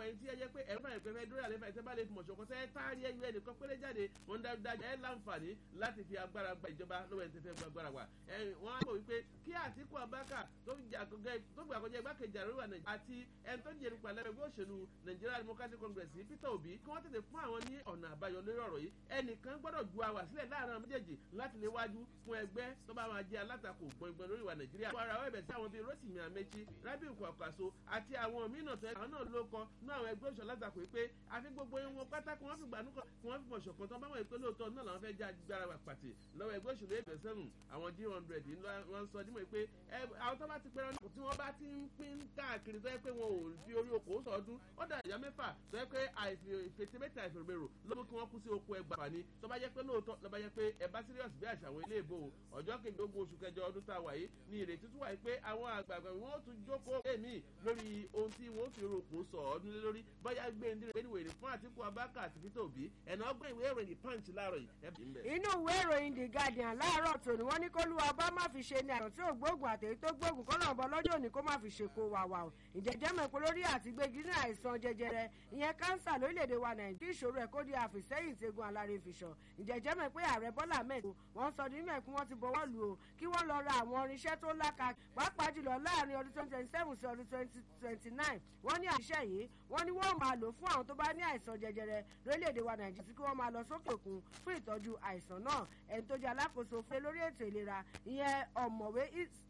ẹ̀yin tí ẹ jẹ́ pé ẹ̀rọ fàyẹ̀ pẹ́fẹ́ dórí àlefa ìtẹ́ bá lè fi mọ̀ṣọ̀kan sẹ́ táàrí ẹ̀yọ ẹnìkan péré jáde wọn dájúdájú ẹ̀ láǹfààní láti fi agbára gba ìjọba lọ́wọ́ ẹni tẹ́fẹ́ gba agbára wa wọ́n á mọ̀ wípé kí Àtíkù Abubakar tó gbà kọjá igbákejì àríwá Nàìjíríà àti ẹni tó jẹ́ nípa lẹ́gbẹ̀ẹ́ ẹgbẹ́ òṣèlú Nigeria Democratic Congress Peter Obi kí wọ́n tètè fún àwọn ní ọ̀nà àbáyọ lórí ọ̀rọ̀ yìí ẹnìkan gbọ́dọ̀ ju àwà sílẹ̀ láàrin àwọn méjèèjì láti lè wájú fún ẹgbẹ́ tó bá máa jẹ́ alátakò gbọ̀ngbọ̀n lórí ìwà Nàìjíríà. àwọn ará ẹ̀bẹ̀ sí àwọn bíi Rotimi Amechi Rabiu Kwankwaso àti àwọn mìíràn tó àwọn náà ló kọ ní àwọn ẹgbẹ́ òṣèlú alátakò pé àfi gbogbo wọn pátá kí wọ́n fi gbànú kan kí wọ́n fi mọ̀ ṣọ̀kan tán báwọn ìpè lóòótọ́ náà làwọn fẹ́ já gbára wà pàtì lọ́wọ́ ẹgbẹ́ òṣèlú ẹgbẹ́ sẹ́nu àwọn g hundred wọ́n sọ dímọ̀ pé àwọn tó bá ti pẹ́rọ tí wọ́n bá ti ń pín káàkiri tó yẹ pé wọn ò fi orí oko sọdún ó dà ìyá mẹ́fà tó yẹ pé àìfètèmẹ́tà àìfèrèmèrò ló mú kí wọ́n kú sí oko ẹgbàá fani tó bá jẹ́ pé lóòótọ́ ló bá jẹ́ pé ẹ bá serious bí àṣà àwọn ilé ìbò ọjọ́ kejìlélógún oṣù kẹjọ ọdún tá a wà yìí ní ìrètí tún wà yìí pé àwọn àgbààgbà wọn ó tún jókòó èmi lórí ohun tí wọn ó fi rògbò sọ ọdún lé lórí bóyá gbé ndí rẹ̀ níwèé fún Àtíkù Abubakar àti Peter Obi ẹ̀nà ọgbọ́n ìwé ìròyìn punch láàárọ̀ yìí. inú ìwé ìròyìn The Guardian láàárọ̀ tòní wọ́n ní kólúwa bá má fi ṣe ni àrùn tí ò gbóògùn àtẹ̀yí tó gbóògùn kọ́nà ọ̀bọ lọ́jọ́ òní kó má fi ṣe kó wà wà o ìjẹ́jẹ́ mọ̀ pé lórí àtìgbégi ní àìsàn jẹjẹrẹ ìyẹn kánsà lórílẹ̀‐èdè wa Nàìjíríà ìṣòro ẹ̀ kó di àfìsẹ́yìn tegun alárin fìṣọ̀ ìjẹ́jẹ́ mọ̀ pé ààrẹ Bọ́lá mẹ́tò wọ́n sọ ní mẹ́kú wọ́n ti bọ́wọ́ lù o kí wọ́n lọ ra àwọn irinṣẹ́ tó láka pàápàá jùlọ láàrin ọdún twenty twenty seven sí ọdún twenty twenty nine wọ́n ní àṣẹ yìí wọ́n ní wọ́n máa lò fún àwọn tó bá ní àìsàn jẹjẹrẹ lórílẹ̀‐èdè wa Nàìjíríà tí kí wọ́n máa lọ sókè òkun fún ìtọ́jú àìsàn náà ẹni tó jẹ́ alákòóso fún lórí ètò ìlera ìyẹn ọ̀mọ̀wé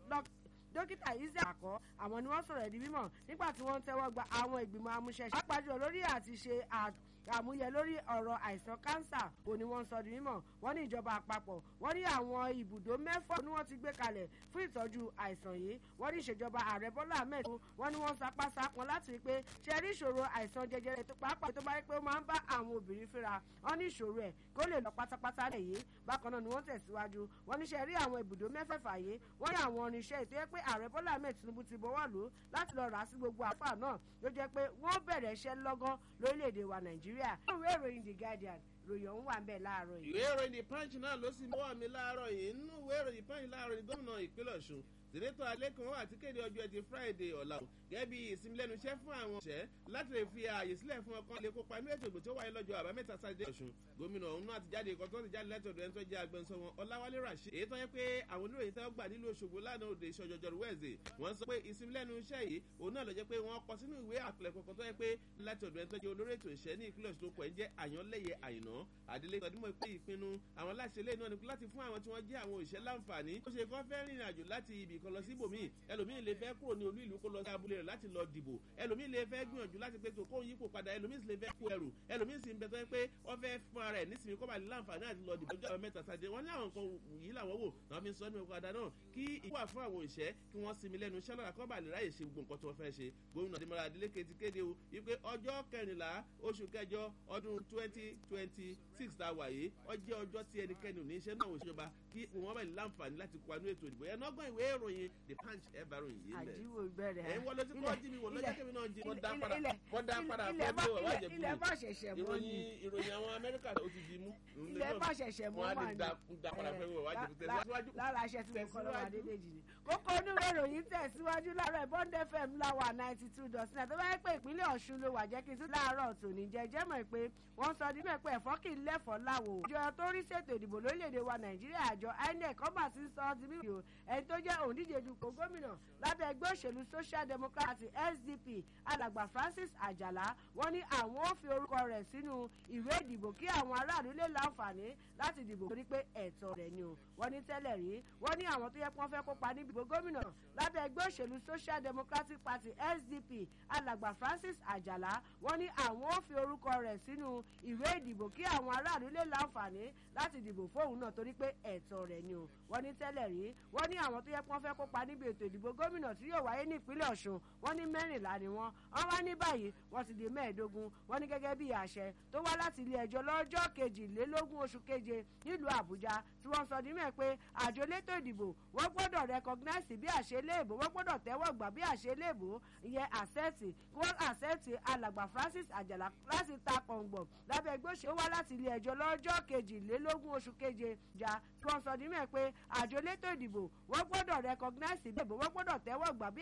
dókítà Israel àkọ́ àwọn ni wọ́n sọ̀rọ̀ ẹ̀dí mímọ̀ nígbà tí wọ́n ń tẹ́wọ́ gba àwọn ìgbìmọ̀ amúṣẹ́ṣe pàápàá jùlọ lórí àti ṣe àmúyẹ lórí ọ̀rọ̀ àìsàn kánsà kò ní wọ́n sọ di mímọ̀ wọ́n ní ìjọba àpapọ̀ wọ́n ní àwọn ibùdó mẹ́fà ni wọ́n ti gbé kalẹ̀ fún ìtọ́jú àìsàn yìí wọ́n ní ìṣèjọba ààrẹ Bọ́lá Ahmed wọ́n ní wọ́n sapá sapọn láti rí pé ṣe rí ìṣòro àìsàn jẹjẹrẹ tó pàápàá tó bá rí pé ó máa ń bá àwọn obìnrin fínra wọ́n ní ìṣòro ẹ̀ kó lè lọ pátápátá lẹ̀ yìí bákan náà ni wọ́n tẹ̀síwájú wọ́n ní ṣe rí àwọn ibùdó mẹ́fẹ̀ẹ̀fà yìí wọ́n ní àwọn irinṣẹ́ ètò yẹ pé ààrẹ Bọ́lá Ahmed Tinubu ti bọ́wọ́ lù ú láti lọ rà á sí gbogbo àfà náà ló jẹ́ pé wọ́n bẹ̀rẹ̀ iṣẹ́ lọ́gán lórílẹ̀‐èdè wa Nàìjíríà. ìwé ìròyìn The Guardian ròyìn ọ̀hún wà ń bẹ̀ láàárọ̀ yìí. ìwé ìròyìn The Punch náà ló sì mọ́wọ́ mi láàárọ̀ yìí nínú ìwé ìròyìn Punch láàárọ̀ yìí gómìnà ìpínlẹ̀ Ọ̀ṣun sènétò alẹ́kùn wà tí kéde ọjọ́ ẹtì Friday ọ̀la o gẹ́gẹ́ bí ìsinmi lẹ́nu iṣẹ́ fún àwọn òṣẹ́ láti lè fi ààyè sílẹ̀ fún ọkàn lè kópa inú ètò ìgbò tí ó wáyé lọ́jọ́ àbámẹ́ta sátidé Ọ̀ṣun gómìnà ọ̀hún náà ti jáde ìkọ́ tó ti jáde látọ̀dọ̀ ẹni tó jẹ́ agbẹnusọ wọn Ọláwálé Rashid èyí tó yẹ pé àwọn oníròyìn tẹ́wọ́ gbà nílùú Òṣogbo lánàá òde ìṣọjọjọrú wẹ̀ẹ̀sẹ̀ wọ́n sọ pé ìsinmi lẹ́nu iṣẹ́ yìí òun náà ló jẹ́ pé wọ́n kọ sínú ìwé àpilẹ̀kọ kan tó yẹ pé láti ọ̀dọ̀ ẹni tó jẹ́ olórí ètò ìṣẹ́ ní ìpínlẹ̀ Ọ̀ṣun pọ̀ ń jẹ́ Àyànlẹ́yẹ Àyìnà Adélé tọdúnmọ̀ pé ìpinnu àwọn aláṣẹ ilé náà ni láti fún àwọn tí wọ́n jẹ́ àwọn òṣìṣẹ́ láǹfààní ó ṣe kọ́ fẹ́ rìnrìn àjò láti ibì kan lọ sí ibòmíì ẹlòmíì lè fẹ́ kúrò ní olú ìlú kó lọ sí abúlé rẹ̀ láti lọ dìbò ẹlòmíì lè fẹ́ gbìyànjú láti pé tó kóun yípo padà ẹlòmíì sì lè fẹ́ kó ẹrù ẹlòmíì sì ń bẹ tó yẹ pé wọ́n fẹ́ fún ara ẹ̀ nísìnyí kó bá lè láǹfààní àti lọ dìbò ọjọ́ mẹ́ta sáde wọ́n ní àwọn nǹkan yìí làwọn wò náà fi ń sọ nínú ìpadà náà kí ìwà fún àwọn òṣìṣẹ́ kí wọ́n sinmi lẹ́nu iṣẹ́ lọ́la kó bá lè ráyè ṣe gbogbo nǹkan tí wọ́n fẹ́ ṣe gómìnà Adémọ́lá Adélékè ti kéde o wípé ọjọ́ kẹrìnlá oṣù kẹjọ ọdún twenty twenty six tá a wà yìí ó jẹ́ ọjọ́ tí ẹnikẹ́ni ò ní iṣẹ́ náà òṣèjọba kí wọ́n bá lè láǹfààní láti kó anú ètò ìdìbò yẹn nọ́gbọ́n ìwé ìròyìn The Punch ẹ̀ bá ròyìn yìí lẹ̀ àjíwò bẹ̀rẹ̀ ẹ̀ ń wọlé tí kò jí mi wò lọ́jọ́ kẹ́mi náà jí mo dá padà ilẹ̀- mo dá padà ilẹ̀ fún bá- mi ò wá ilẹ̀- jẹ̀bi ilẹ̀ bá ṣẹ̀ṣẹ̀ mọ́ ni ìròyìn ìròyìn àwọn Amẹ́ríkà ó ti di mú ilẹ̀ bá ṣẹ̀ṣẹ̀ mọ́ wọn á wà lè ní. dá dá padà fún mi ò wá jẹ̀bi Lá- tẹ̀síwájú. lára aṣẹ tí mo kọ́ lọ́wọ́ Tẹ̀síwájú. adédèjì ni. kókó onúwé ìròyìn tẹ̀síwájú láàárọ̀ bond fm láwà ninety two dot nine tó bá yẹ pé ìpínlẹ̀ ọ̀ṣun ló wà jẹ́ kí n tún láàárọ̀ tòní jẹ́jẹ́ mọ̀ pé wọ́n sọ nínú ẹ̀pẹ́ ẹ̀fọ́ kì í lẹ́fọ̀ọ́ láwo. ìjọ tó rí ṣètò ìdìbò lórílẹ̀‐èdè wa nàìjíríà àjọ inec ọba ti sọ ọ́ ti bí o ẹni tó jẹ́ òǹdíje dupò gómìnà lábẹ́ ẹgbẹ́ òṣèlú social democratic sdp alàgbà francis àjàlá wọ́n ní àwọn ò fi orúkọ rẹ̀ sínú ìwé ìdìbò kí àwọn aráàlú lè láǹfààní láti dìbò torí pé ẹ̀tọ́ rẹ̀ ni o wọ́n ní tẹ́lẹ̀ rí wọ́n ní àwọn tó yẹ kí wọ́n fẹ́ kópa níbi ìbò gómìnà lábẹ́ ẹgbẹ́ òṣèlú social democratic party sdp alàgbà francis àjàlá wọ́n ní àwọn ò fi orúkọ rẹ̀ sínú ìwé ìdìbò kí àwọn aráàlú lè láǹfààní láti dìbò fóun náà torí pé ẹ̀tọ́ rẹ̀ ni o wọ́n ní tẹ́lẹ̀ rí wọ́n ní àwọn tó yẹ kí wọ́n fẹ́ kópa níbi ètò ìdìbò gómìnà tí yóò wáyé ní ìpínlẹ̀ ọ̀ṣun wọ́n ní mẹ́rìnlá ni wọ́n wọ́n wá ní báyìí wọ́n ti di mẹ́ẹ̀ẹ́dógún wọ́n ní gẹ́gẹ́ bí àṣẹ tó wá láti ilé ẹjọ́ lọ́jọ́ kejìlélógún oṣù keje nílùú àbújá tí wọ́n sọ nímẹ̀ pé àjọ elétò ìdìbò wọ́n gbọ́dọ̀ recognize bí àṣeléèbó wọ́n gbọ́dọ̀ tẹ́wọ́ gbà bí àṣeléèbó ìyẹn àṣẹ́ẹ̀tì kí wọ́n àṣẹ́ẹ̀tì alàgbà francis àjàlá láti ta kọ̀ǹgbọ̀n lábẹ́ ẹgbẹ́ òṣèlú wá láti ilé ẹjọ́ lọ́jọ́ kejìlélógún oṣù keje jà tí wọ́n sọ nímẹ̀ pé àjọ elétò ìdìbò wọ́n gbọ́dọ̀ recognize bí àṣeléèbó wọ́n gbọ́dọ̀ tẹ́wọ́ gbà bí